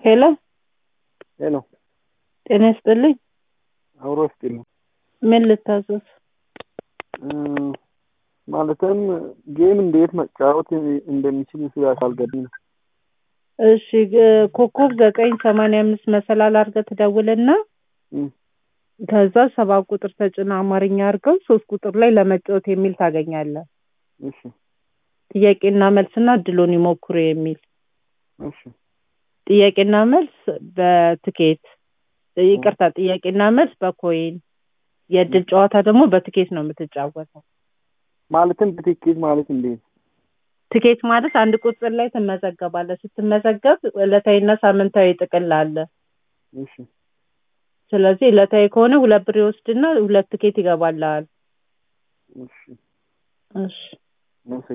ሄሎ ሄሎ ጤና ይስጥልኝ። አብሮ ይስጥልኝ። ምን ልታዘዝ? ማለትም ጌም እንዴት መጫወት እንደሚችል ስላልገባኝ ነው። እሺ ግ- ኮከብ ዘጠኝ ሰማንያ አምስት መሰላል አድርገህ ትደውልና እም፣ ከዛ ሰባት ቁጥር ተጭና አማርኛ አድርገው ሶስት ቁጥር ላይ ለመጫወት የሚል ታገኛለህ። እሺ ጥያቄና መልስና እድሉን ይሞክሩ የሚል እሺ ጥያቄና መልስ በትኬት ይቅርታ፣ ጥያቄና መልስ በኮይን የእድል ጨዋታ ደግሞ በትኬት ነው የምትጫወተው። ማለትም በትኬት ማለት እንዴት? ትኬት ማለት አንድ ቁጥር ላይ ትመዘገባለህ። ስትመዘገብ ዕለታዊና ሳምንታዊ ጥቅል አለ። እሺ ስለዚህ ዕለታዊ ከሆነ ሁለት ብር ይወስድና ሁለት ትኬት ይገባልሃል። እሺ እሺ መሰ